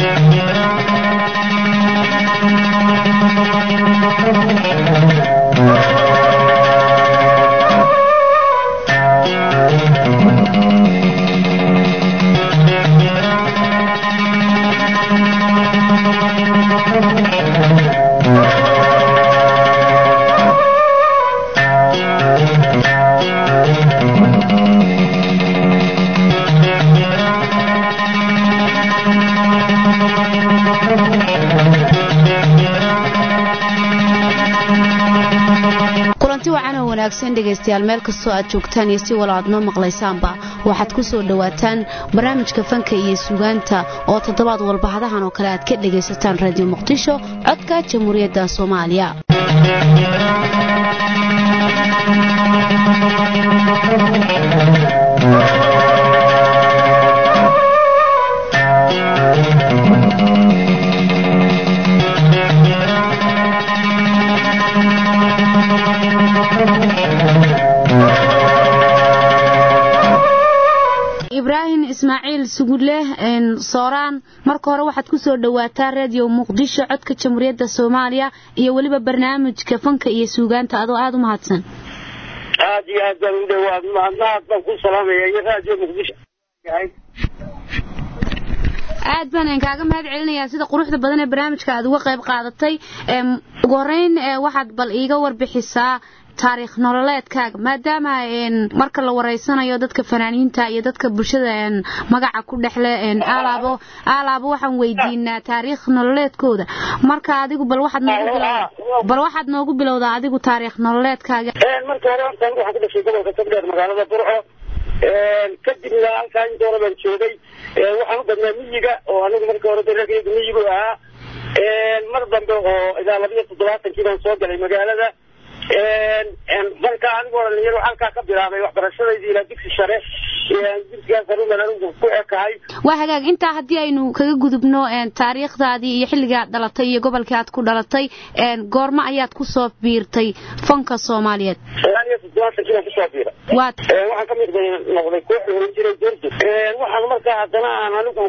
kulanti wacan oo wanaagsan dhegaystayaal meel kastoo aad joogtaan iyo si walo aad noo maqlaysaanba waxaad ku soo dhowaataan barnaamijka fanka iyo sugaanta oo toddobaad walbahadahan oo kale aad ka dhegaysataan radio muqdisho codka jamhuuriyadda soomaaliya ibraahim ismaaciil sugudleh sooraan marka hore waxaad ku soo dhowaataa radio muqdisho codka jamhuuriyadda soomaaliya iyo weliba barnaamijka fanka iyo suugaanta adoo aada u mahadsan aad iyo aad baan u dhawaad mahadnahad baan ku salaamaya iyo radio muqdisho aad baan kaaga mahad celinayaa sida quruxda badan ee barnaamijka aad uga qayb qaadatay ugu horeyn waxaad bal iiga warbixisaa taariikh nololeedkaaga maadaama marka la wareysanayo dadka fanaaniinta iyo dadka bulshada magaca ku dhexle aalaabo aalaabo waxaan weydiinaa taariikh nololeedkooda marka adigu bal waxaad noogu bilowdaa bal waxaad noogu bilowdaa adigu taariikh nololeedkaaga marka hore horta anigu waxaan ku dhashay gobolka togdheer magaalada burco kadibna halkaa inta hore baan joogay waxaan u badnaa miyiga oo anigu marka hore darageyga miyigu ahaa mar dambe oo ilaa labiyo toddobaatankii baan soo galay magaalada marka anigoo dhalinyaro halkaa ka bilaabay waxbarashadayda ilaa dugsi sare dugsigaas aruman anigu ku ekahay waa hagaag intaa haddii aynu kaga gudubno taariikhdaadii iyo xilligii aad dhalatay iyo gobolkii aad ku dhalatay goormo ayaad kusoo biirtay fanka soomaaliyeed sagaal iyo toddobaatankii baan kusoo biiray waad waxaan kamid noqday koox la oran jiray durdu waxaan markaa haddana aan anigu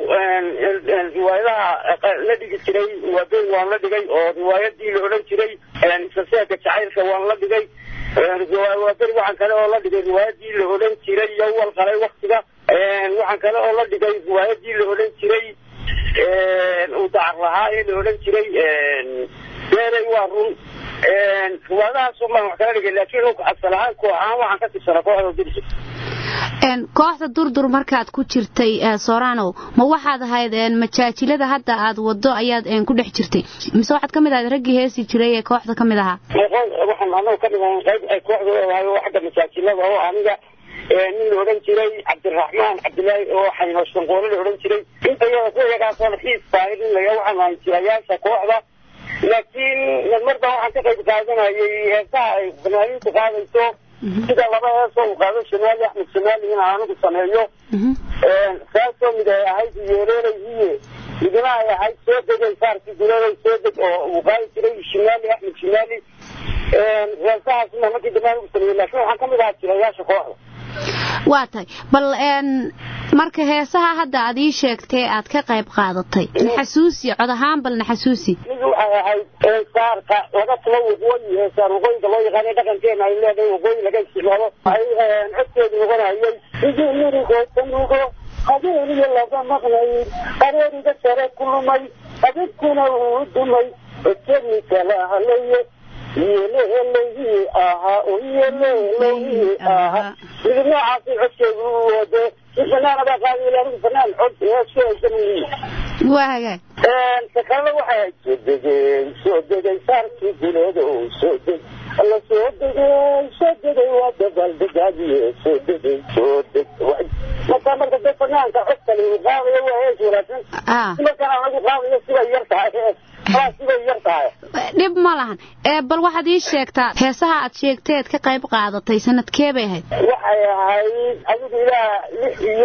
riwaayadaha la dhigi jiray waabeyn waan la dhigay oo riwaayadii la odhan jiray isaseega jacaylka waan la dhigay waaberi waxaan kale oo la dhigay riwaayadii la odhan jiray yowal qalay waktiga waxaan kale oo la dhigay riwaayadii la odhan jiray uu dacar lahaa ee la odhan jiray beerey waa run riwaayadahaasoo baan wax kala dhigay laakiin asal ahaan koox ahaan waxaan ka tirsanaa kooxda dirsi kooxda durdur markaad ku jirtay sooranow ma waxaad ahayd majaajilada hadda aad wado ayaad ku dhex jirtay mise waxaad kamid ahayd raggii heesi jiray ee kooxda kamid ahaa waxaan anagu kamid ahay qayb ay kooxda leedahay oo xagga majaajilada oo aniga nin la odhan jiray cabdiraxmaan cabdilaahi oo xayno shanqoole la odhan jiray inta iyada ku iyagaasoo xiis tahay in laga waxaan ahay jirayaasha kooxda laakiin mar baa waxaan ka qayb qaadanayay heesaha ay fanaaniintu qaadayso sida laba heesoo uu qaado shamaali axmed shamaali in anigu sameeyo saasoo mid ay ahayd yeereerayhiye midna ay ahayd soo degay saarkii duleelay soo deg oo uu qaadi jiray shimaali axmed shimaali heesahaasna markii dambe anigu sameeyey laakiin waxaan kamid ahaa jirayaasha kooxda waa tahay bal marka heesaha hadda aad ii sheegtay aad ka qayb qaadatay naxasuusi cod ahaan bal naxasuusi mid waxay ahayd saarka laga tulo waqooyi heesaan waqooyiga loo yaqaana dhaqankeena ay leedahay waqooyi laga isticmaalo waxay codkeedu noqonayay sidii mirigo tanugo habeeniyo laga maqnay qareeriga sare ku lumay adibkuna uu dumay codkeedni kala halaye yeleleyhi ahaa oo yeleleyhi ahaa midib noocaasi codkeedu u wade si fanaan baa qaadi anigu fanaan cod heeskeedamuyi waa hagaag sakale waxay soo degay soo degay saarkii duleeda oo soo deg alla soo degay soo degay waa dabaaldegaabiye soo degay soo deg marka marka de fanaanka cod kale uu qaadayo waa hees wanaagsan markaan anagu qaadayo siday yar tahay hees siday yar tahay dhib ma lahan bal waxaad ii sheegtaa heesaha aad sheegteed ka qayb qaadatay sanadkee bay ahayd waxay ahayd adigu ilaa lix iyo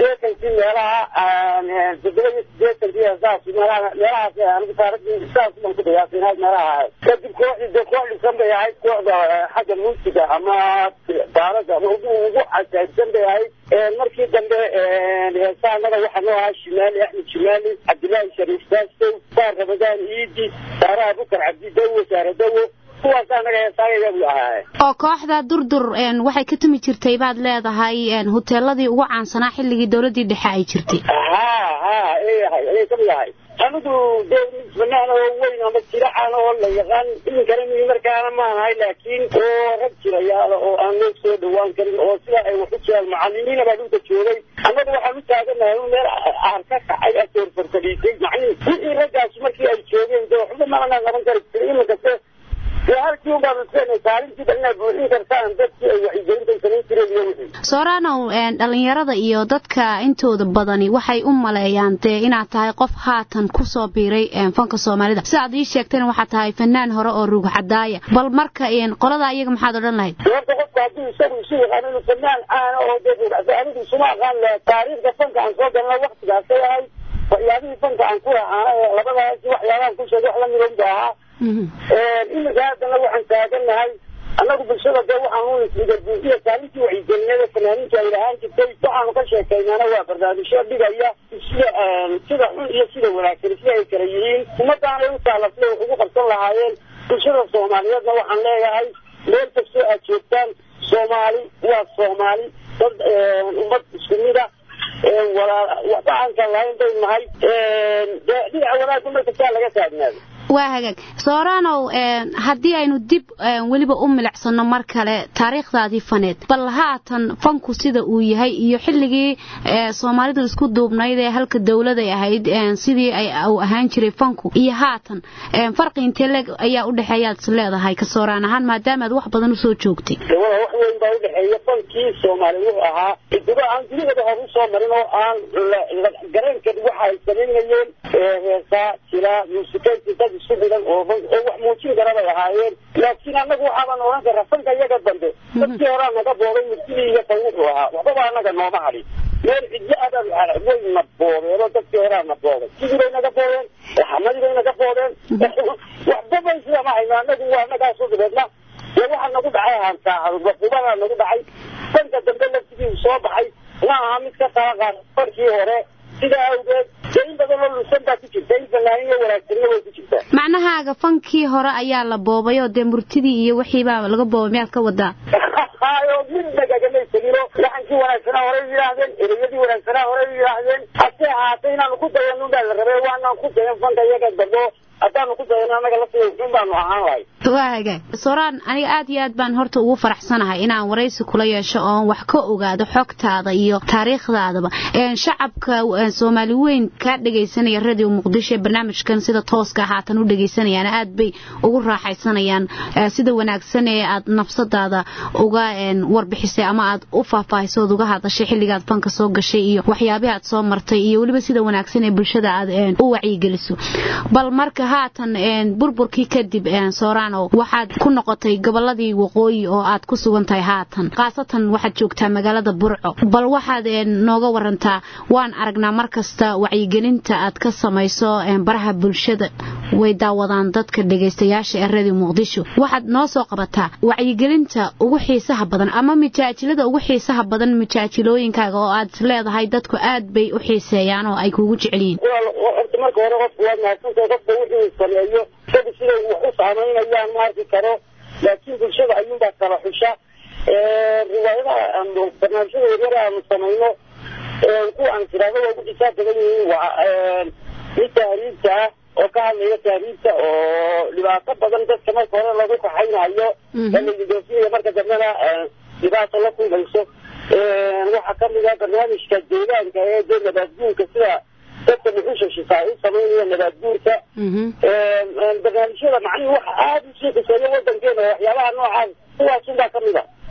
sideetankii meelaha toddoba iyo sideetankii saas meelaha meelahaas anigu taariikhdii saas baan ku qiyaasinaad meelaha ahayd kadib kooxdii dee koox dhisan bay ahayd kooxda xagga muusiga ama daalada ama ugu ugu casaabsan bay ahayd markii dambe heesaanada waxaa noo ahaa shimaali axmed shimaali cabdillaahi shariif baastow saar ramadaan iidi saare abukar cabdi dawo saare dawo kuwaas anaga heesaagayabu ahaaye oo kooxda durdur waxay ka tumi jirtay baad leedahay huteeladii ugu caansanaa xilligii dowladii dhexe ay jirtay ha ha ayahay ayay kamid ahay anigu dee fanaan oo weyn ama jiracaan oo la yaqaan iminkana mii markaana maanahay laakiin oo rag jirayaala oo aan loo soo dhawaan karin oo sida ay wax u jiraan macalimiina baa dhulka joogay annagu waxaan u taaganahay meel aar ka kacay asoor farfadhiisay macnihi wixii raggaas markii ay joogeen dee waxba maanaan qaban kari jirin iminkase halkii un baanu iskeenay kaalintiiba inaad buuxin kartaan dadkii ay wacyigelinta samayn jireen iyo wixii sooranow dhalinyarada iyo dadka intooda badani waxay u maleeyaan dee inaad tahay qof haatan kusoo biiray fanka soomaalida sidaad ii sheegtayna waxaad tahay fanaan hore oo ruug cadaaya bal marka qolada iyaga maxaad odhan lahayd horta qofka hadduu isagu isu yaqaano inuu fanaan caana oo dee ruug cadaaya anigu isuma aqaan laha taariikhda fanka aan soo galna waktigaasay ahayd waxyaabihii fanka aan ku lahaana ee labadaasi waxyaabahan ku sheegay wax lamid unbu ahaa iminka haddana waxaan taaganahay annagu bulshada dee waxaan isbigabuuxiya kaalintii wacyigelinada fanaaniinta ay lahaan jirtay waxaanu ka sheekaynana waa barnaamijyo dhigaya sida sida xun iyo sida wanaagsan sida ay kala yihiin ummadaanay u taala sida wax ugu qabsan lahaayeen bulshada soomaaliyeedna waxaan leeyahay meel kastoo aad joogtaan soomaali waa soomaali dad ummad isku mida waxba aan kala lahayn bay nahay dee dhinaca wanaagga markastaa laga taagnaado waa hagaag sooranow haddii aynu dib weliba u milicsano mar kale taariikhdaadii faneed bal haatan fanku sida uu yahay iyo xilligii soomaalidu isku duubnayd ee halka dowladay ahayd sidii uu ahaan jiray fanku iyo haatan farqi intee leeg ayaa u dhexeeyaad is leedahay ka sooraan ahaan maadaamaad wax badan usoo joogtay wax weyn baa udhexeeya fankii soomaali wuxuu ahaa iduba aan dunidaba hor usoo marin oo aan gareenkeed waxa ay samaynayeen heesaa jira muusikaynti dad isku dhidan oo wax muujin kara bay ahaayeen laakiin annagu waxaabaan odhan karraa fanka iyaga dambe dadkii horaa naga boobay murtidii iyo fan wuxuu ahaa waxbaba annaga nooma hadhin meel cidlo abaan way na boobeeno dadkii horaa na boobay sidii bay naga boobeen xamadii bay naga boobeen waxbaba sida ma hayno annagu waa annagaasu dhibeedna dee waxaa nagu dhacay hantaahubaa nagu dhacay fanka dambe laftigiisu soo baxay ma aha mid ka tala qaad fankii hore sidaa awgeed dee in badan oo lusan baa ku jirta in fanaaniyo wanaagsanna way ku jirtaa macnahaaga fankii hore ayaa la boobay oo dee murtidii iyo wixiibaa laga boobay miyaad ka wadaa hayo mid nagagamay tegino laxankii wanaagsanaa horey yidhaahdeen ereyadii wanaagsanaa horey yidhaahdeen hase ahaatay inaanu ku dayan unbaa la rabay waanaan ku dayan fanka iyaga dambo haddaanu ku dayano annaga laftiga xun baanu ahaan lahay waa hagaag sooraan aniga aad iyo aad baan horta ugu faraxsanahay inaan waraysi kula yeesho oon wax ka ogaado xogtaada iyo taariikhdaadaba shacabka soomaali weyn kaa dhegaysanaya radio muqdisho ee barnaamijkan sida tooska haatan u dhegaysanayaan aad bay ugu raaxaysanayaan sida wanaagsan ee aad nafsadaada uga warbixisay ama aad u faahfaahiso ood uga hadashay xilligaad fanka soo gashay iyo waxyaabihii aad soo martay iyo weliba sida wanaagsan ee bulshada aad u wacyigeliso bal marka haatan burburkii kadib soorano waxaad ku noqotay goboladii waqooyi oo aad ku sugan tahay haatan khaasatan waxaad joogtaa magaalada burco bal waxaad nooga warantaa waan aragnaa markasta wacyigelinta aad ka samayso baraha bulshada way daawadaan dadka dhegaystayaasha ee radio muqdisho waxaad noo soo qabataa wacyigelinta ugu xiisaha badan ama mijaajilada ugu xiisaha badan mijaajilooyinkaaga oo aad leedahay dadku aad bay u xiiseeyaan oo ay kugu jecel yihiin horta marka hore qofku waad mahadsantahay qofka wuxuu sameeyo isaga siday wax u saamaynayaan ma arki karo laakiin bulshada ayuunbaa kala xusha riwaayadaha barnaamijyada yaryar aanu samayno kuwa aan tiraahdo waa ugu xisaab badan yihiin waa mid tahriibta ah oo ka hadlaya tahriibta oo dhibaato badan dadka marka hore lagu kaxaynayo laidoofinaya marka dambena dhibaato la kulmayso waxaa kamid ah barnaamijka deegaanka ee dee nabaadguurka sida dadka muxusha shifaa u samaynaya nabaadguurka barnaamijyada macnihi waxa aada usii xiseeya wadankeena waxyaabaha noocaas kuwaasunbaa kamid a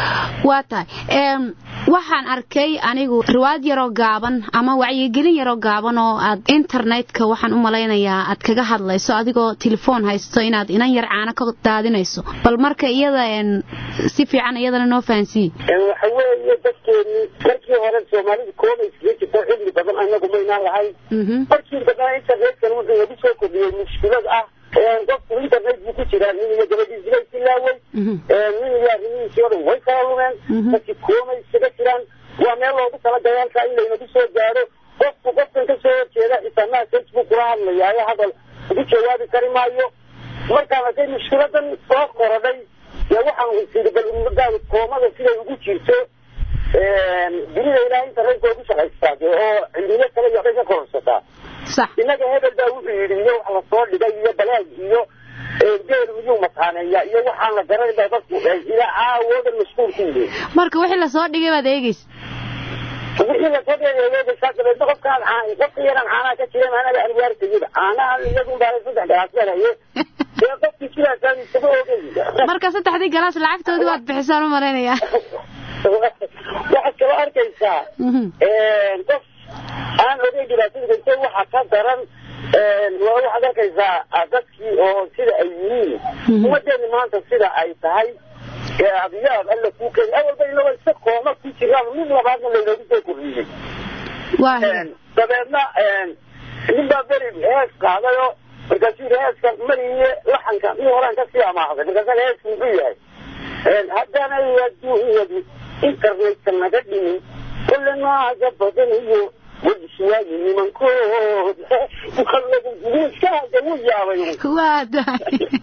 waa tahay waxaan arkay anigu riwaayad yaroo gaaban ama wacyigelin yaroo gaaban oo aad internetka waxaan u malaynayaa aad kaga hadlayso adigoo telefoon haysto inaad inan yar caano ka daadinayso bal marka iyada si fiican iyadana noo fahansiiye waxa weeye dadkeeni markii hore soomaalida koobay iskaga jirto cilmi badan anagu maynaan lahayn markii dambena internetkan wuxuu nagu soo kordhiyey mushkilad ah qofku internet buu ku jiraa nin iyo gabadhiisi bay silaaway nin iyo arrimihiisii o dhan way kala lumeen dadkii koomay iskaga jiraan waa meel loogu talagalay halkaa in laynagu soo gaadho qofku qofkan ka soo horjeeda xisaanaha facebook kula hadlayaayo hadal ugu jawaabi kari maayo markaan arkay mushkiladan soo korodhay dee waxaan siri bal ummadaada koomada siday ugu jirto dunida ilaah internetka ugu shaqaystaa dee oo cilmiyo kale iyo waxbay ka kororsataa innaga hebel baa wuxuu yidhi iyo wax lasoo dhigay iyo balaag iyo geel miyuu mataaneeya iyo waxaan la garanay baa dadku ilaa caawoodan mashquul ku yihiin marka wixii lasoo dhigay baad eegeysa wixii lasoo dhigay eegeysaa dabeedna qofkaan qofka yaraan caanaha ka jiran anaga anwaartayida caanaha iyagun baa saddex galaasmaraye dee qofkii sidaasaan isaga ogey marka saddexdii galaas lacagtoodii waad bixisaan u malaynayaa waxaad kaloo arkaysaa qof aan ogey dhibaatada geytay waxa ka daran waxaad arkaysaa dadkii oo sida ay yihiin ummadeeni maanta sida ay tahay adiyaad alla kuu keeni awalba inaba isa kooma ku jiraan mid labaadna laynoogu soo kordhiyey dabeedna nin baa beri hees qaadayo markaasuu yidhi heeska mariye laxanka mid horaan kasii amaahday markaasa heesku muxuu yahay haddaanay adduunyadu internetka naga dhimin kulle nooca badan iyo wajiswaayi nimankood iska hadda wuu yaabay waa dahay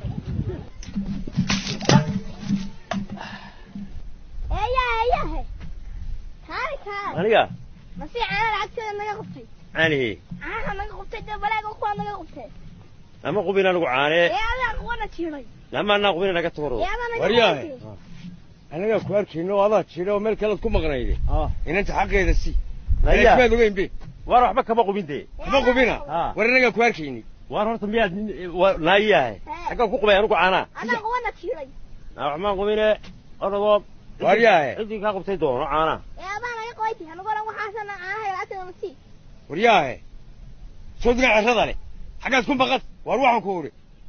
aniga masi caana lacagteeda naga qabtay caanihii caanaha naga qabtay dee balaaga kuwaa naga qabtay lama qubin anigu caanee ee adaa kuwana jiray lama anaa qubin naga tagoro ee adaa naga Waryahay. qabtay anagaa ku arkayno oo adaa jira oo meel kalead ku maqnayde inanta xaqeeda si Naya. maad ogeyn be waar waxba kama qubin dee ma qubina Ah. war anagaa ku arkayni waar horta miyaad naayahay xaggaa ku qubay anigu caanaa adaa kuwana jiray naa waxmaan qubine orodoo Waryahay. ciddii kaa qubtay doono caanaa ee adaa naga qabaytay anagoo dhan waxaasana caanaha lacagteeda masi waryaahe soo dina cerrada leh xaggaad ku maqan waar waxaan ku udhi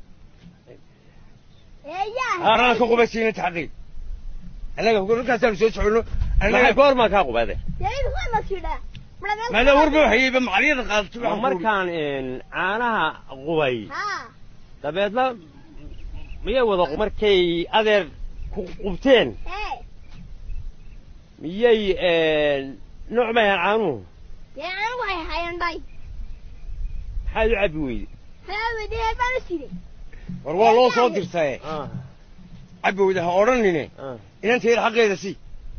ee yaa anaa ka qubaysa inanta xaqeed annaga markaasaanu soo soconno maxay annaga goormaa kaa qubaade deedu kuwana jiraa maadaa warba waxayeyba macaliyada qaadatay waa waxaan ku udhi markaan een, caanaha qubay haa dabeedna miyay wada qu- markay adeer ku qubteen ee miyay nooc mayan caanuhu dee anigu waxay hayaan dhay maxaad u cabbi weyde haawedee baan u jiray war waa loo soo dirtaye Ah, cabowda ha odhanine ah. inantayda xaqeeda si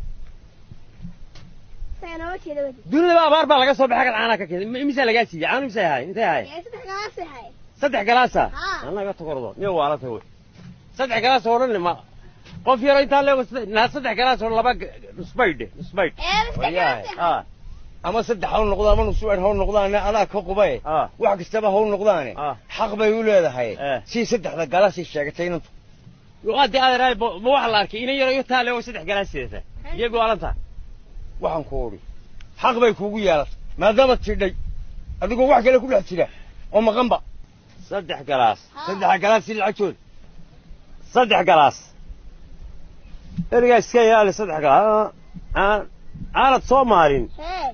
isaga nooma jeeda wadi dunidaba abaar baa laga soo baxay agad caanaha ka keenay imisaa lagaa siiyey caanu misay ahay intay ahay ee saddex galaasay hay saddex galaasa Haa. anaga tagordo miya waalata wey saddex galaas oo dhan ma qof yaro intaa leego naa saddex galaas oo laba g- nusbaydhe nusbaydh ee saddex Waryahay. galaasay hay ah ama saddex ha noqdo ama nusuwer ha noqdaane adaa ka qubaye ah wax kastaba ha noqdaane ah xaq bay u leedahay Eh. si saddexda galasay sheegatay inantu hadii adeer ma ma waxa la arkay inan yaro iyo taa leego saddex galaas sidata iyagu alanta waxaan ku udhi xaq bay kuugu yeelatay maadaama tidhay adigoo wax kale ku dhex jira oo maqanba saddex galaas saddexa galaas si lacagtooda saddex galaas erigaa iska ilaali saddex galaas aan aanad soo maarin ee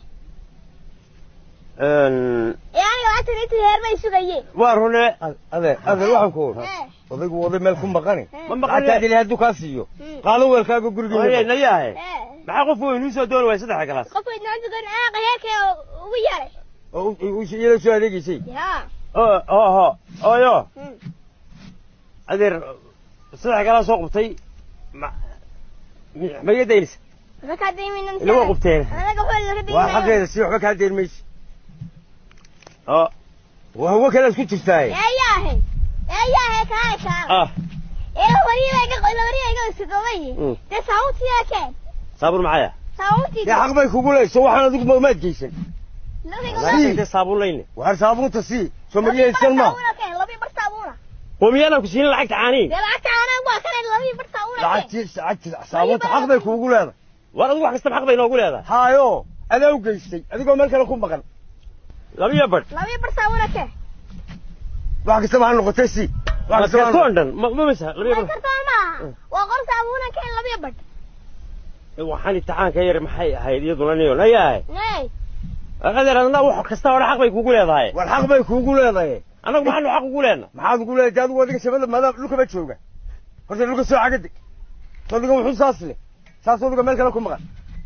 een, ee aniga lacagtan inta heer may sugayeen waa rune adeer adeer waxaan ku udhi ee odaygu waday meel ku maqani ma lacagtaad maqan ilahay hadduu kaa siiyo Hmm. qaado weelkaaga gurigeena nayahay ee maxaa qof weyn uu soo dooni waaya saddex galaas qofka idnaan sugan aaqa heerkee ugu yaray oo u- u- iyada soo adeegaysay yaa oo oho oyo Hmm. adeer saddex galaas soo qubtay ma ma iga daynaysa markaa dayminan ila waa qubteen anaga waxba laga waa daymayo xaqeeda si waxba kaa deyn mayso oo waa hawo kalead ku jirtaaye ee yaahe ee yaahe kaale kaale ah ee wariba iga wariba iga sugaway Mm. dee saawuntiida keen saabuun maxaya dee saawuntiida xaq bay kugu leyso waxaan adigu ma- maad geysan laakiin intee saabuun layne waar saabuunta sii soo mariyaysan ma keen labii bar saabuna oo miyaanaan ku siinin lacagta caaniin dee lacagta aanaa waa kan labii bar saabuna lacagtii lacagtii saabuunta xaq bay kuugu leedahay war adigu wax kastaba xaq bay noogu leedahay haayo adaa u geystay adigoo meel kale ku maqan labiyo badh labiyo bar saabuna keen wax kastaba ha noqotay si wax kastaba ha kartoon dhan ma ma masa labiyo ma badh kartaa maaha waa qor saabuna keen labiyo bar waxaan imtixaanka yar maxay ahayd iyaduna niyo nayahay nay adeer adna wax kasta hore xaq bay kugu leedahay war xaq bay kuugu leedahay annagu maxaanu xaq ugu leenna maxaad ugu leedahay adigu adiga shabada maadaam dhulkaba jooga horta dhulka soo cagadi adiga wuxuu saas leh saas adiga meel kale ku maqan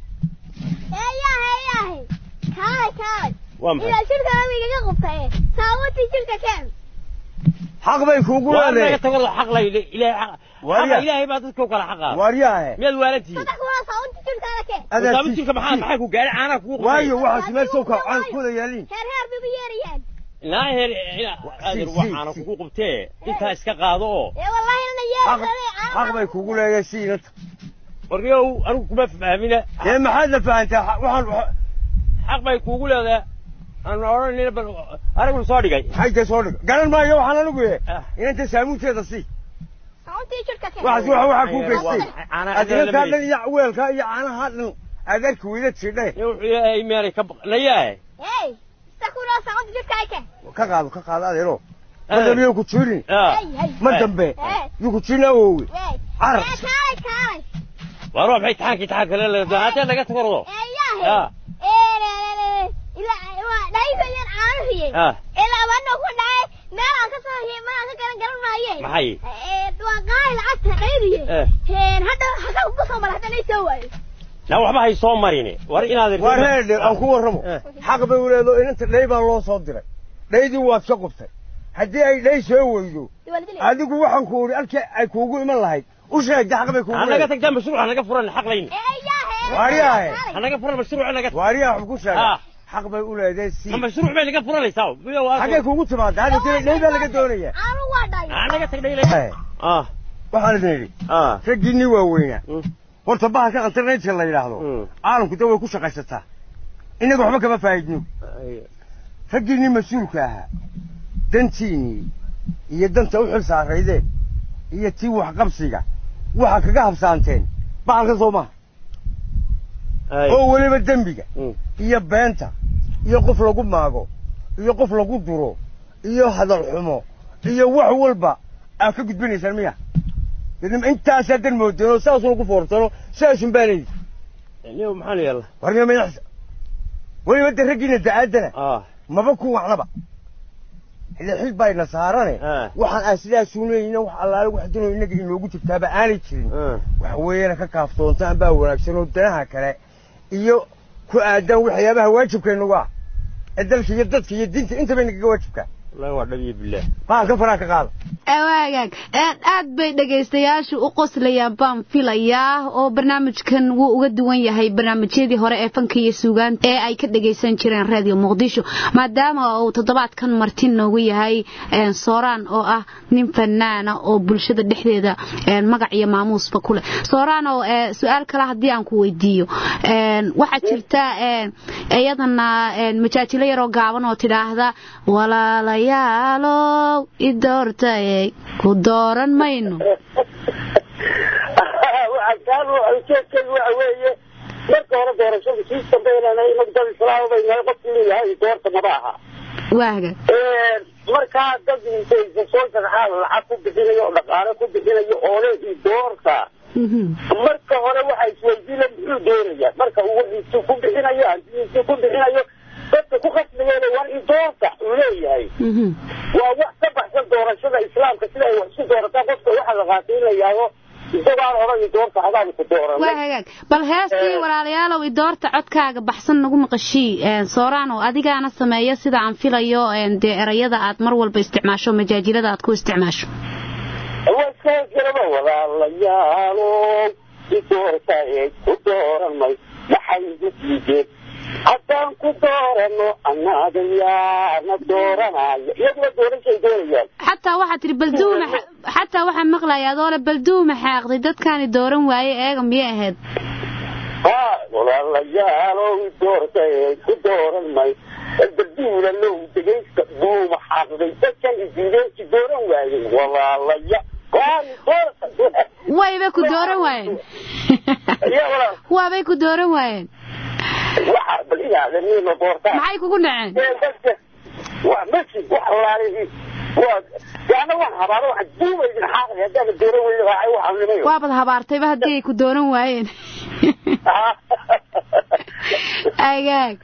eeyahe eeyahe kaalay kaalay waa maxay ilaa jirka nabigaga qubtay saabuntii jirka keen xaq bay kuugu waa naga leedahay tago xaq lay ilaahay xaq Waarya. xaqa ilaahay baa dadka u kala xaqaa waaryaahe miyaad waalantihiin saddex kuna saabuntii jirkaada keen wasaabi jirka maxaa maxaa ku gaaray caanaha kugu qabtay waayo waxaas meel soo kacaan kuwada yaaliin heer heer bay u yeerayaan naa heer adeer si, waxaana si. kugu qabtee intaa iska qaado oo ee wallahi inna xaq yeerayaan xaq bay kuugu leedahay si inanta warniyow anigu kuma fahmina ee maxaad la fahantaa xa- waxaan waxa- xaq bay kuugu leedahay aan odhanina bal aragnu soo dhigay xagga soo dhigo garan maayo waxaan anigu yahay Ah. inanta saamuunteeda si saabuntii jirka keen waxaas waxa waxaa kuu Waa geystay maxay? Caanaha adeer adinantaa lama dhan iyo weelkaa iyo caanaha dhan adeerka weyda tidhe nin wuxuu yahay meelay ka baqnayahay hey saddex kuna saabuntii jirkaada keen ka qaado ka qaado adeero ma dambe yuu ku jirin hey hey ma Eh. dambe Eh. yuu ku jirin awoowe hey Carar. ee kaalay kaalay waar waa maxay imtixaanka imtixaanka kale leedahay haddee laga tagardo eeyahe Ah. ee ilaa waa dhayfayan caanahiyey ah ilaa bano ku dhacay meel aan ka soo hiyey meel aan ka garan garan maaye maxay ee waa qaali lacagta dhaydiye Eh. een hadda haka ugu soo mara hadda soo waayo na waxba hay soo marini war inaad waa reer aan ku warramo Eh. xaq bay u leedo inanta dhay baa loo soo diray dhaydii waad ka qubtay haddii ay dhay soo weydo adigu waxaan ku uri halkii ay kuugu iman lahayd u sheegda xaq bay kuugu hanaga leedahay tagtaa mashruuc hanaga furan xaq layn Waaryahe. hanaga furan mashruuc hanaga waariyaa wax ku sheega Ah. xaq bay u leedahay si ma mashruuc bay naga furanaysaa miyo waa xaggay kuugu timaada hadda tiri dhay baa laga doonaya aanu waa dhay hanaga tag dhayle Eh, ah waxaan idin idhi ah raggiinii waaweynaa Mm. horta bahalka internetka la yidhaahdo Mm. caalamku da way ku shaqaysataa innaga waxba kama faa'idno raggiinnii mas-uulka ahaa dantiinnii iyo danta u xil saaraydeen iyo tii waxqabsiga waxa kaga habsaanteen bahalka soo maha oo weliba dembiga Mm. iyo beenta iyo qof lagu maago iyo qof lagu duro iyo hadal xumo iyo wax walba aad ka gudbinaysaan miya dadnima intaasaa dan moodeen oo saasuu lagu foortano saasun baanaydi niyo maxaa la yeelaa warmiya madaxsa weliba de raggiina da'aaddana ah maba ku wacnaba xilli xil bayna saarane Ah. waxaan aan sidaasuu leeyina wax allaale wax danoo innaga inoogu jirtaaba aanay jirin ah waxa weeyana ka kaaftoontaan baa wanaagsan oo danaha kale iyo ku aadaan waxyaabaha waajibkaynugu ah ee dalka iyo dadka iyo diinta intaba inagaga waajibkaa wallahi waa dhabiyo billaah bahalka faraha ka qaada waagaag aad bay dhegaystayaashu u qoslayaan baan filayaa oo barnaamijkan wuu uga duwan yahay barnaamijyadii hore ee fanka iyo suugaanta ee ay ka dhagaysan jireen radio muqdisho maadaama uu toddobaadkan marti noogu yahay sooraan oo ah nin fanaana oo bulshada dhexdeeda magac iyo maamuusba ku leh sooraan oo su-aal kale haddii aan ku weydiiyo waxaa jirta iyadana majaajilo yaroo gaaban oo tidhaahda walaalayaalow i doortaye ku dooran mayno ujeedkeedu waxa weeye marka hore doorashada sii dambeynana inagu dad islaama bay nahay qofki inuu yahay doorta maba aha waaga markaa dad intaysa soo sharaxaa lacag ku bixinayo oo dhaqaale ku bixinayo oo le i doorta marka hore waxa isweydiina muxuu doonaya marka uu wixiisu ku bixinayo hantidiisu ku bixinayo dadka ku khasbayeen war i doorta uu leeyahay waa wax ka baxsan doorashada islaamka sida ay wax isu doorataa qofka waxa la qaatay in la yidhaahdo isagaan odhan i doorta adaan ku dooran waa hagaag bal heestii walaalayaalow i doorta codkaaga baxsan nagu maqashii sooraano adigaana sameeya sida aan filayo dee erayada aad mar walba isticmaasho majaajilada aad ku isticmaasho waskaasgaraba walaalayaalow i doorta ee ku dooran may maxay igu diideen haddaan ku doorano annaga yaana dooranaya iyaguna doorashay doonayaan xataa waxaa tihi balduuma xataa waxaa maqlaya adoole balduuma xaaqday dadkaani dooran waaye eega miyay ahayd ha walaalayaalow i doorta ee ku dooran may balduulalow degaysta duuma xaaqday dadkan idiideen i dooran waayey walaalaya wayba ku dooran waayeen ya walaal waabay ku dooran waayeen waxa bal inaada niima doortaa maxay kugu dhaceen waa masjid wax allaale waa yaana waan habaaro waxa duubaydin xaaqay haddaana dooran weyne waxay waxaan nimayo waabad habaartayba haddii ay ku dooran waayeen agaag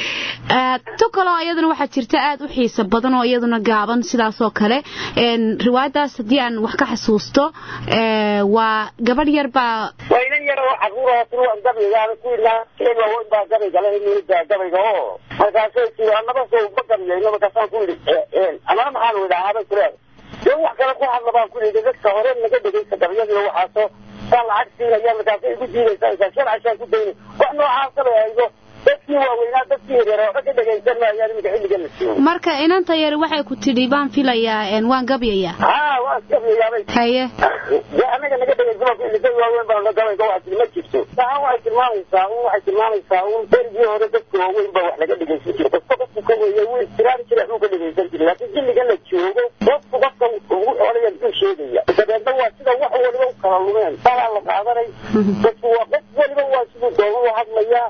tu kaloo iyaduna waxaa jirta aad u xiiso badan oo iyaduna gaaban sidaasoo kale riwaayadaas haddii aan wax ka xasuusto waa gabadh yar baa waa inan yar oo caruur oo turuan gabaygaana ku ilaa keen waaweyn baa gabayga la himida gabayga oo markaasay tii anaba soo ma gabyayno markaasaan ku yidhi anana maxaan idhaahaabay kuleeda dee wax kale ku hadla baan ku yidhi dadka hore naga dhegaysta gabyadiina waxaasoo saa lacag siinaya markaasay igu diidaysaa sharcashaan ku daynay wax noocaasa bay haydo dadkii waaweynaa dadkii yaryar oo ka dhegaysan maayaan iminka xilligan la joogo marka inanta yari waxay ku tidhi baan filayaa waan gabyayaa haa waa gabayaabay haye dee anaga naga dhegaysan baan ku yidhi dad waaweyn baa gabayga waxaa tiri ma jirto taa waxay tilmaamaysaa un waxay tilmaamaysaa un berigii hore dadka waaweyn baa wax laga dhegaysan jira qofka qofku ka weeye wuu istiraari jira waxbuu ka dhegaysan jiray laakiin xilligan la joogo qofku qofka ugu odaya muxuu sheegaya dabeedna waa sida wax waliba u kala lumeen salaa la qaadanay dadku waa qof waliba waa siduu doogu u hadlayaa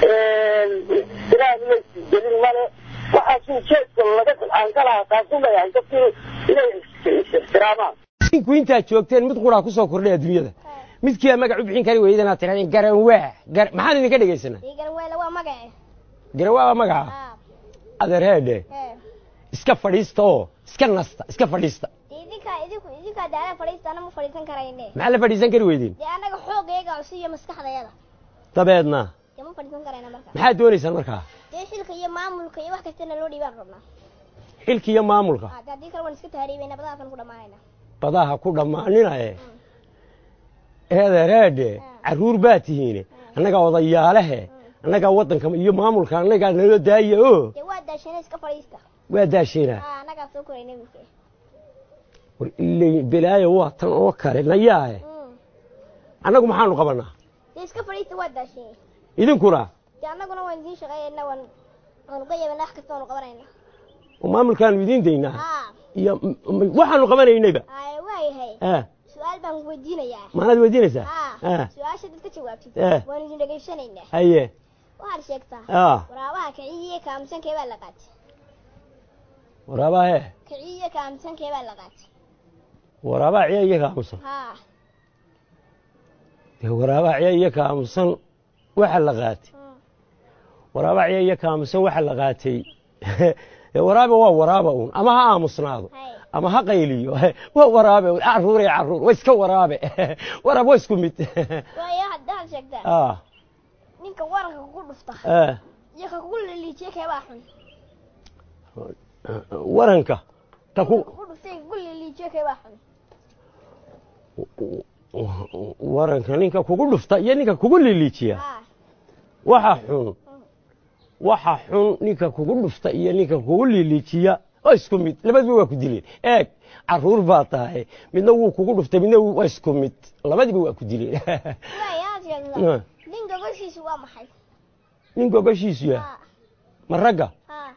istiraari laysgelin male waxaasuu jeedka laga aan ka lahaa taasuu leeyahay dadkii inay is-ixtiraamaan inku intaad joogteen mid quraa ku soo kordhay adduunyada midkiiaa magac u bixin kari weydan aad tirahdeen garanwaa gar maxaan idinka dhegaysanaa Digan weyla waa magace. garanwaa waa magaca Ah. adeerheedhe Eh. iska fadhiista oo iska nasta iska fadhiista Idinka idinku idinka daala fadhiistana ma fadhiisan karayne. maxaa la fadhiisan kari weydeen Dee anaga xoogayga oo siiyo maskaxdayada. dabeedna Dee ma fadhiisan karayna marka. maxaad doonaysaan markaa Dee xilka iyo maamulka iyo wax kastana loo dhiibaan rabnaa. xilka iyo maamulka Ah, dee haddii kale waan iska tahriibayna badaasan ku dhamaanayna. badaha ku dhammaaninaye eedereedhe carruur baa tihiine annagaa odayaalehe annagaa waddanka iyo maamulka annagaa nala daaya oo Dee waa daashana iska fadhiista. waa daasheynaa Ah, anaga soo korayna wiilka. war ilay belaayo waa tan oo kale nayaahe Mm. annagu maxaanu qabanaa Dee iska fadhiista waa daashana. idinkuna Dee anaguna waan idiin shaqeynaa waan waan uga yeebanaa wax kasta waan u qabanayna. oo maamulkaanu idiin daynaa Ah, iyo m- m- waxaanu qabanaynayba ay waayahay. ah Su'aal baan weydiinayaa. maanaad weydiinaysaa Ah, ah su'aasha dadka jawaabtid. Eh. Waan idin dhageysanaynaa. haye Waxaad sheegtaa. ah waraabaha kiciye kaamsankee baa la qaatay waraabahe kiciye kaamsankee baa la qaatay waraabaa ciya iyo kaamusan haa dee waraabaa ciya iyo kaamusan waxa la qaatay Mm. waraabaa ciya iyo kaamusan waxa la qaatay dee waraaba waa waraaba uun ama ha aamusnaado hay ama ha qayliyo waa waraabe uun carruur iyo carruur waa iska waraabe waraab waa isku mid waayo haddaad sheegtaa ah ninka waranka kugu dhufta ah iyo ka kugu liliijiye kee baa xun waranka ka ku kugu dhuftay kugu liliijiye kee baa xun waranka ninka kugu dhufta iyo ninka kugu liliijiya haa waxa xun waxa xun ninka kugu dhufta iyo ninka kugu liliijiya waa isku mid labaduba waa ku dileen eeg carruur baa tahay midna wuu kugu dhuftay midna waa isku mid labadiba waa ku dileen waayo aad sheegtaa Ah. nin gogoshiisu waa maxay nin gogoshiisu yahay haa ma ragga haa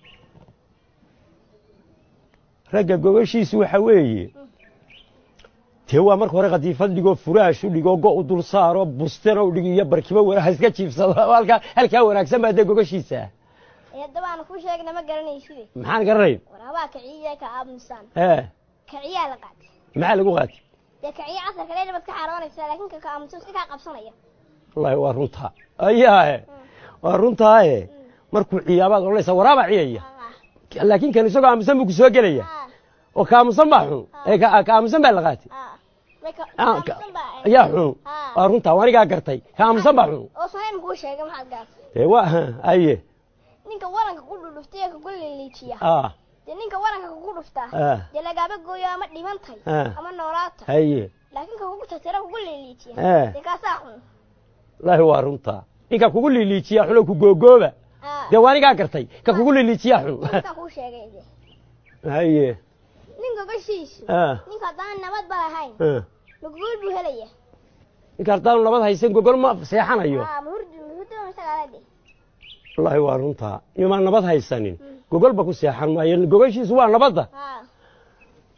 ragga gogoshiisu waxa weeye dee waa marka hore khadiifad dhigoo furaash u dhigoo go u dul saaro bustena u dhig iyo barkibo wanaag iska jiibsado halkaa halkaa wanaagsan baa dee gogoshiisa ee haddaba aan ku sheegna ma garanayside maxaan garanayn waraabaha kiciye ka aamusaan ee kiciyaa la qaatay maxaa lagu qaatay dee kiciye casarka dheer baad ka xaroonaysaa laakiin ka ka aamusan iska kaa qabsanaya wallaahi waa runtaa ayaahe waa runtaaye markuu ciyaabaad odhanaysa waraabaa ciyaya haa laakiin kan isagoo aamusan buu ku soo gelaya haa oo ka aamusan baa xun ee ka ka aamusan baa la qaatay haa Way ka- Ah, ka- aamusan baa- ayaa xun Haa. waa runtaa waa anigaa gartay ka aamusan baa xun oo sahayn kuu sheegay maxaad gaartay ee waa aye ninka waranka ku dhudhuftay ee kugu liliijiya ah dee ninka waranka kugu dhuftaa ah dee lagaaba gooyo ama dhimantay Ah. ama noolaata haye laakiin ka kugu tatira kugu liliijiya Eh. dee kaasaa xun wallaahi waa runtaa ninka kugu liliijiya xun oo ku googooba Ah. dee waa anigaa gartay ka kugu liliijiya xun ninkaa kuu sheegay dee haye nin gogoshiisu ah ninka haddaan nabad ba lahayn ah maguul buu helaya ninka haddaanu nabad haysan gogol ma seexanayo aa mahurdi mahurdi masagaala de wallaahi waa runtaa imaan nabad haysanin gogolba ku seexan maayo gogoshiisu waa nabadda haa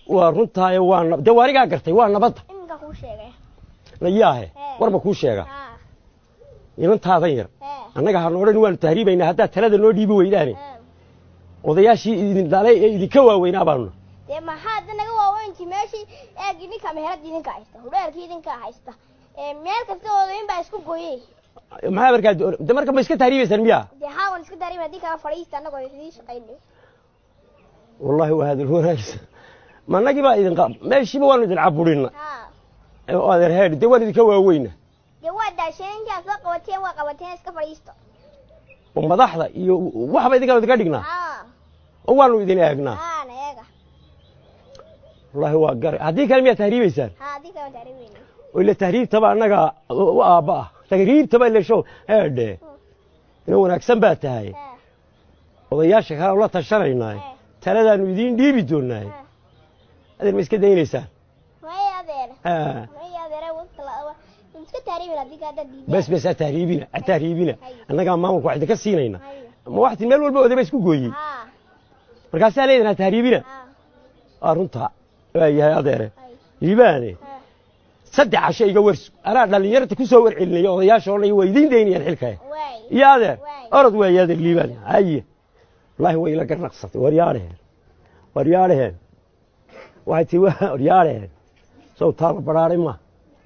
waa runtaayo waa nab dee waa anigaa gartay waa nabadda iminka kuu sheegay layaahe Ee. warba kuu sheega haa inantaadan yar ee annaga ha noodhan waanu tahriibaynaa haddaad talada noo dhiibi weydaane ee odayaashii idin dhalay ee idinka waaweynaa baanu dee maxaa hadda naga waaweynti meeshii eeg idinka meherad idinka haysta hudheelkii idinka haysta ee meel kasta oodayn baa isku gooyey maxaa markaa de marka ma iska tahriibaysaan miyaa dee haawan iska dareemi haddii kala fadhiista annagoo idii shaqaynay wallahi waa hadal wanaagsan ma annagii baa idin qa- meeshiiba waanu idin caburina haa oo adeer heedhi dee waan idinka waaweyna dee waa daasheen intaa soo qabateen waa qabateen iska fadhiisto oo madaxda iyo waxba idinkaan idinka dhignaa haa oo waanu idin eegnaa haa na eega wallahi waa garay haddii kale miyaa tahriibaysaan haa haddii kala dareemayna oo ila tahriibtaba annaga u aabba ah tahriibtaba ila show heedhe ina wanaagsan baa tahay haa odayaasha kale ula tashanaynaaye haa taladaanu idiin dhiibi doonaaye haa adeer ma iska daynaysaan maya adeer Ah, maya adeer iska taariibin haddii ka hadda diiday bes bes ha tahriibina ha tahriibina Hay. annagaa maamulka wax idinka siinayna Hay. ma waxti meel walba odaba isku gooyey haa markaasaa leedahin ha tahriibina haa waa runta waa yahay adeere hay liibaane haa saddex casho iga warsu anaa dhallinyarta ku soo warcelinaya odayaasha odhanaya waa idiin daynayaan xilkaya waay iyo adeer Waay. orod weeye adeer liibaan haye wallaahi way ila garnaqsatay waryaadheheen waryaadheheen waxay tii waa waryaadheheen sow taala badhaadhay ma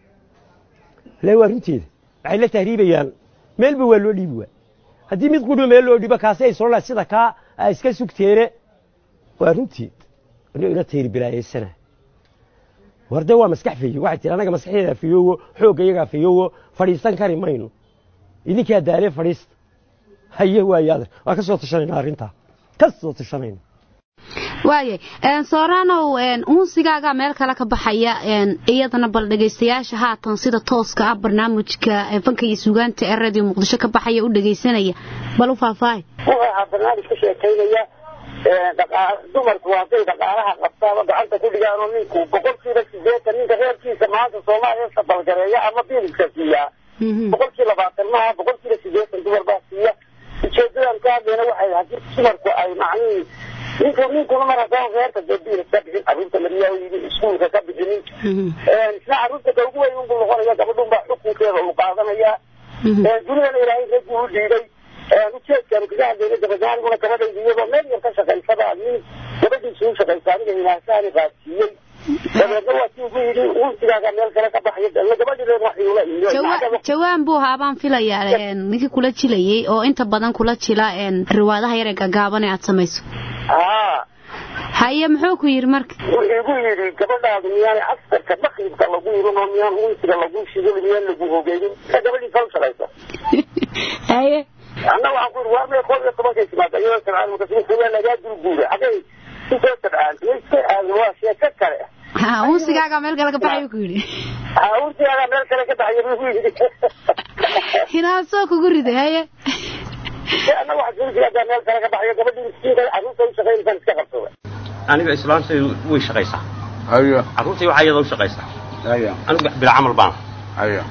le waa runteeda waxay la tahriibayaan meelba waa loo dhiibi waa haddii mid qudho meel loo dhibo kaasi ay soo sida kaa a iska sugteene waa runteed ino ila tayri bilaayaysana war de waa maskax feyo waxay tihi annaga maskaxdeeda fiyoowo xoogga iyagaa fiyoowo fadhiisan kari mayno idinkaa daaree fadhiista haye waaye adeer waa ka soo tashanayna arrintaa ka soo tashanayna waayay sooranow unsigaaga meel kale ka baxaya een, iyadana bal dhegaystayaasha haatan sida tooska ah barnaamijka ee fanka iyo sugaanta ee radio muqdisho ka baxaya u dhegaysanaya bal u faahfaahay wuxuu ahaa barnaamij ka sheekaynaya ee, dhaqa- dumarku hadday dhaqaalaha qabtaaba gacanta ku dhigaan oo ninku boqolkiiba sideetan ninka reerkiisa maanta soomaaliya sabalgareeya ama biilka siiyaa Mhm. boqolkii labaatan maaha boqolkiiba sideetan dumar baa siiya ujeedadan ka hadlayna waxay haddii dumarku ay macnihii ninku ninkuna mar haddaan reerka dee biil ka bixin carruurta mariyaa yidhi iskuulka ka bixinin Mhm. isna carruurta ka ugu weyn unbuu noqonaya gabadhun baa xukunkeeda uu qaadanaya Mhm. dunidana ilaahay raggii u dhiibay ujeedkaanu kaga hadlayna gabadhaaniguna gabadhayda iyadoo meel yar ka shaqaysaba nin gabadhiisu u shaqaysa aniga ilaasaani qaadsiiyey dabeedna waa kii ugu yidhi unsigaaga meel kale ka baxaya dalla gabadhileen wax iula Jawa- imiyo jawaan buu ahaa baan filayaa een, ninkii kula jilayay oo inta badan kula jila een, riwaadaha yar ee gagaaban ee aad samayso haa haye muxuu ku yidhi marka wuxuu igu yidhi gabadhaadu miyaanay askarka makribka lagu irin oo miyaan unsiga lagu shigin miyaan lagu hogeynin ka gabadhiisa u shaqaysa haye anna waxaan ku yidhi waa mee koob iyo tobankay timaada iyadoo sabcaan markaas wuxuu waa lagaa dulguuray xaggay kusoo sabcaan iyo iska aadan waa sheeko kale ha unsigaaga meel kale ka baxay buu ku yidhi haa unsigaaga meel kale ka baxaya buu yidhi hinaasoo kugu riday haye anna waxaa unsigaaga meel kale ka baxaya gabadhii miskiinka carruurta u shaqaynaysan iska qabsada aniga islaamtaydu way shaqaysaa ايوه carruurtay waxaa iyada u shaqaysaa ايوه anigu bila camal baana ايوه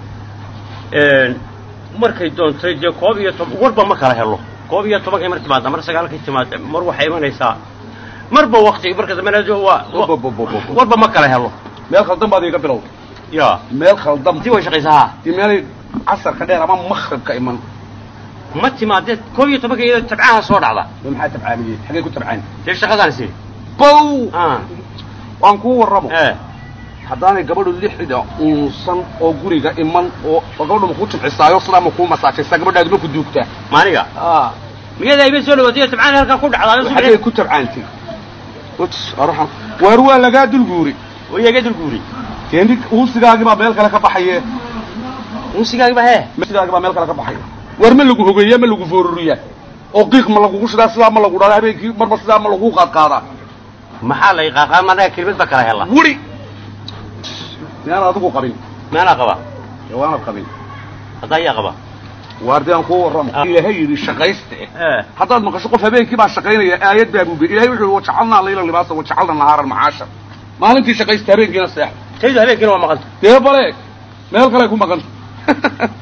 markay doontay dee koob iyo toban warba ma kala helo koob iyo tobankay mar timaada mar sagaalkay timaada mar waxay imanaysaa marba wakti marka dambena waa wa- warba ma kala helo meel khaldan baad iga bilow ya meel khaldan intii way shaqaysaa dii meel casarka dheer ama makhribka iman ma timaadee koob iyo tobanka iyada tabcaha soo dhacda dee maxaa tabcaaniyey xagee ku tabcaan dee shaqadaan si bow ah waan kuu warramo ee haddaanay gabadhu lixda uunsan oo guriga iman oo oo gabadhu ma kuu jimcisaayo sidaa ma kuu masaajaysaa gabadhaadu ma ku duugtaa maaniga aa miyada iba soo dhawaatay tabcaan halkaa ku dhacdaa xagee ku tabcaantay uts araxan waar waa lagaa dulguuri iyaga dulguuri dee nin uusigaagii baa meel kale ka baxaye unsigaagiba hee uusigaagii baa meel kale ka baxaya waar ma lagu hogeeya ma lagu fooruriyaa oo qiiq ma lagugu shidaa sidaa ma lagu dhadaa habeenkii marba sidaa ma lagu qaadqaadaa maxaa la iqaaqaa managa kelimad ba kala hela wuri miyaan adigu qabin meelaa qaba ee waanad qabin haddaa iyaa qaba waardi aan kuu warramo Ah. ilaahay yidhi shaqayste ee haddaad maqasho qof habeenkii baa shaqaynaya aayad baa buube ilahay wuxuu wajacalnaa layla libaasa wajacalna nahaara macaasha maalintii shaqaysta habeenkiina seex taydu habeenkiina waa maqanta dee bale meel kale ku maqanta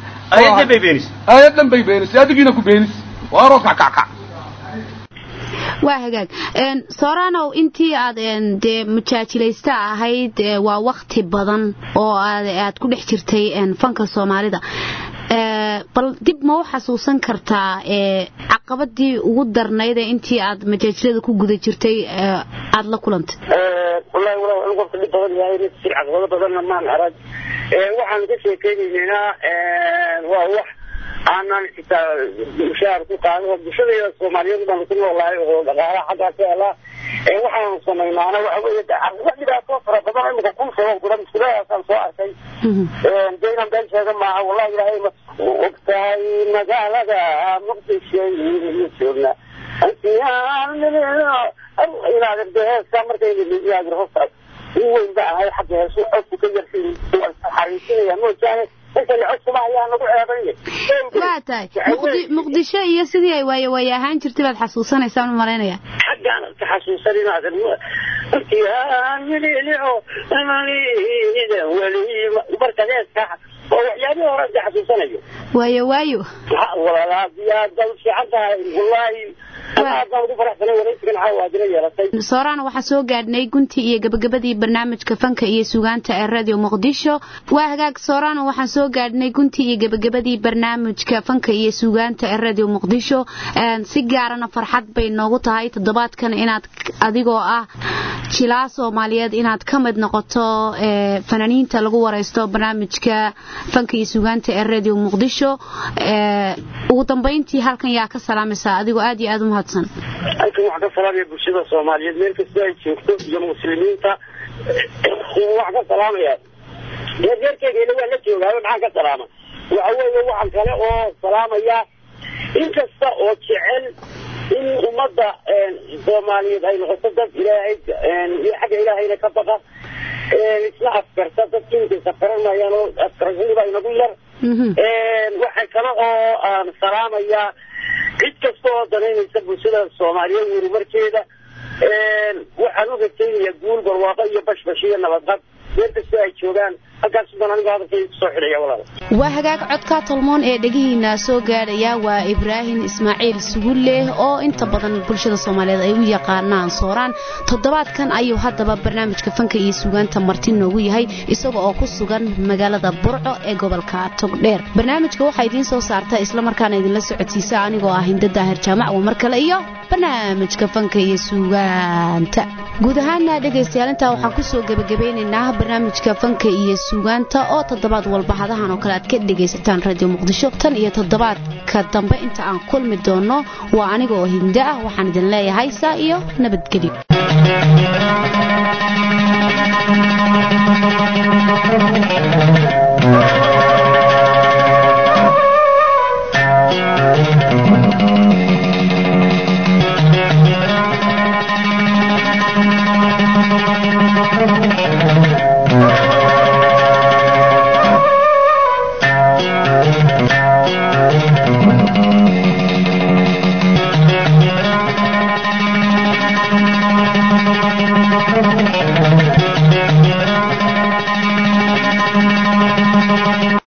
ayadda bay beenis aayad dhan bay beenisay adigiina ku beenis waaroo kackackac waa hagaag sooranow intii aad dee mujaajilaysta ahayd waa wakti badan oo aad ku dhex jirtay fanka soomaalida bal dib ma u xasuusan kartaa caqabadii ugu darnayd ee intii aad majaajilada ku guda jirtay aada la kulantay wallaahi walaal anigu qofka dhib badan yahay si caqabado badanna maan arag waxaan ka sheekeynaynaa waa wax aanan xitaa mushaar ku qaado bulshadeeda soomaaliyeed baan ku noolahay oo dhaqaalaha xaggaa ka helaa waxaanu samaynaana waxa weeye arrimo dhibaato fara badan imika kun sabab kula mushkiladaasaan soo arkay dee inaan been sheega maaha wallahi ilaahay ma ogtahay magaalada muqdisho joogna inaad heeskaa markayga hosta in weyn ba ahay xagga heesu codku ka yarsin xariisinaya moojaane waa tahay muqdisho iyo sidii ay waaye waaye ahaan jirtay baad xasuusanaysaan u malaynaya xaggaan ka xasuusan inaad markaad heeska oo waxyaabihii hore ka xasuusanayo waayo waayo walaalaad baa fiican tahay wallaahi soorana waxaa soo gaadhnay guntii iyo gabagabadii barnaamijka fanka iyo sugaanta ee radio muqdisho waa hagaag soorana waxaan soo gaadhnay guntii iyo gabagabadii barnaamijka fanka iyo sugaanta ee radio muqdisho si gaarana farxad bay noogu tahay toddobaadkan inaad adigoo ah jilaa soomaaliyeed inaad ka mid noqoto fanaaniinta lagu waraysto barnaamijka fanka iyo sugaanta ee radio muqdisho ugu dambayntii halkan yaa ka salaamaysaa adigoo aad iyo aad u mahadsan halkan waxaan ka salaamaya bulshada soomaaliyeed meel kastoo ay joogto iyo muslimiinta waxaan ka salaamaya reerkeegayna waa la joogaayo maxaan ka salaama waxa weeye waxaan kale oo salaamaya in kasta oo jecel in ummadda soomaaliyeed ay noqoto dad ilaahay xagga ilaahayna ka baqa isla afkarta dadka inkaysa qaranayaan oo afkarashadiiba inagu yar waxay kale oo aan salaamayaa cid kasta oo danaynaysa bulshada soomaaliyeed horumarkeeda waxaan u rajaynayaa guul barwaaqo iyo bashbash iyo nabadqab meel kastoo ay joogaan halkaas baan anigu hadalkayga kusoo xidhaya walaal waa hagaag codka tolmoon ee dhegihiina soo gaadhaya waa ibraahim ismaaciil sugulle oo inta badan bulshada soomaaliyeed ay u yaqaanaan sooraan toddobaadkan ayuu haddaba barnaamijka fanka iyo sugaanta marti noogu yahay isaga oo ku sugan magaalada burco ee gobolka togdheer barnaamijka waxaa idiin soo saarta islamarkaana idinla socodsiisa anigoo ah hinda daahir jaamac waa mar kale iyo barnaamijka fanka iyo sugaanta guud ahaana dhegaystayaal intaa waxaan kusoo gebagabeynaynaa barnaamijka fanka iyo sugaanta oo toddobaad walba hadahan oo kale aad ka dhegaysataan radio muqdisho tan iyo toddobaadka dambe inta aan kulmi doono waa aniga oo hinda ah waxaan idin leeyahay saa iyo nabadgelyo